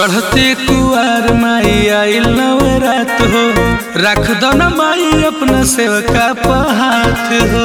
चढ़ते कुआर माई आइल नवरात हो रख दो न माई अपना सेवका पहात हो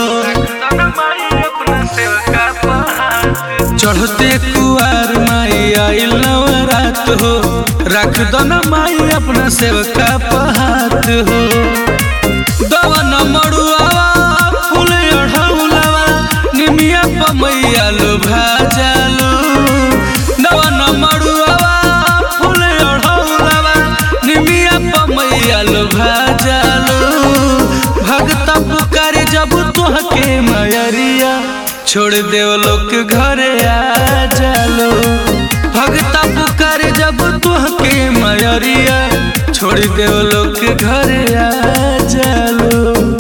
चढ़ते कुआर माई आइल नवरात हो रख दो न माई अपना सेवका पहात हो दवन मड़ुआवा फूल अढ़ौलावा निमिया पमैया लो भाजालो दवन मड़ुआवा फूल अढ़ौलावा निमिया पमैया लो भाजालो भगत पुकारे जब तोहके मयरिया छोड़ देव लोग घरे आ जालो भगत पुकारे जब तोहके मयरिया छोड़ देव लोग घरे आ जालो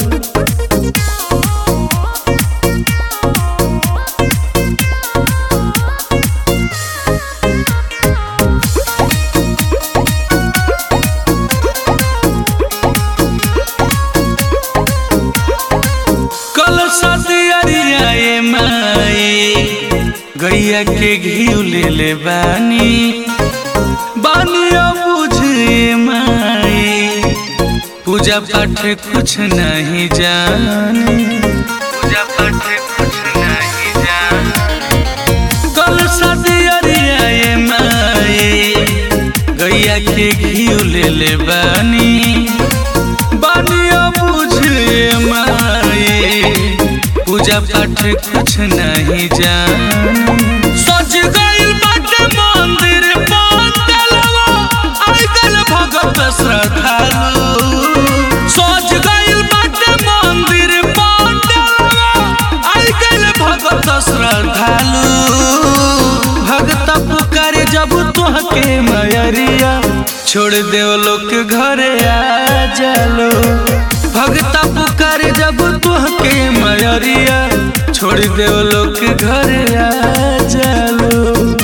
कल सदियरिया ए माई गैया के घी ले ले बानी बानिया बुझे माई पूजा पाठ कुछ नहीं जाने पूजा पाठ कुछ नहीं जाने कल सदियरिया ए माई गैया के घी ले ले बानी बानिया बुझे माई पूजा पाठ कुछ नहीं जान सज गइल बाटे मंदिर पंडलवा आइगल भगत श्रद्धालु सज गइल बाटे मंदिर पंडलवा आइगल भगत श्रद्धालु भगत पुकारे जब तोहके मयरिया छोड़ देव लोग घरे आ जालो भगत पुकारे जब तोहके मयरिया छोड़ देव लोग घरे आ जालो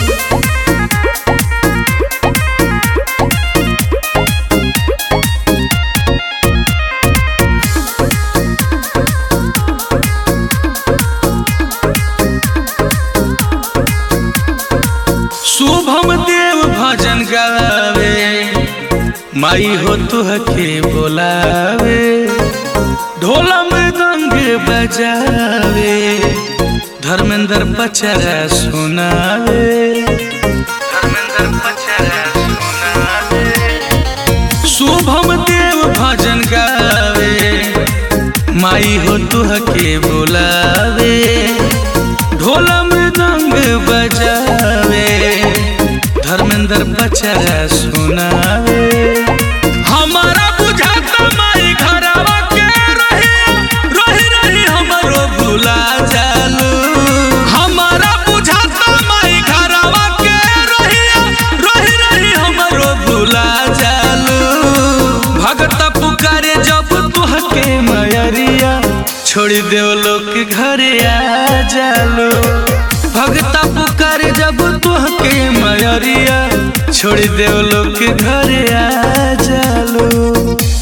शुभम देव भजन गावे माई हो तुहके बोलावे ढोला में गंग बजावे धर्मेंद्र पचरा सुनावे धर्मेंद्र पचरा सुनावे शुभम देव भजन गावे माई हो तुहके बोलावे ढोला में गंग बजावे धर्मेंद्र पचरा सुनावे हमारा बुझाता माई घरवा के रहे रही रही हमरो भुला जालू हमारा बुझाता माई घरवा के रही रही रही हमरो भुला जालू भगत पुकारे जब तुहके मयरिया छोड़ देव लोग घरे आ जालो भगत पुकारे जब तुहके मयरिया छोड़ देव लोग घरे आ जालो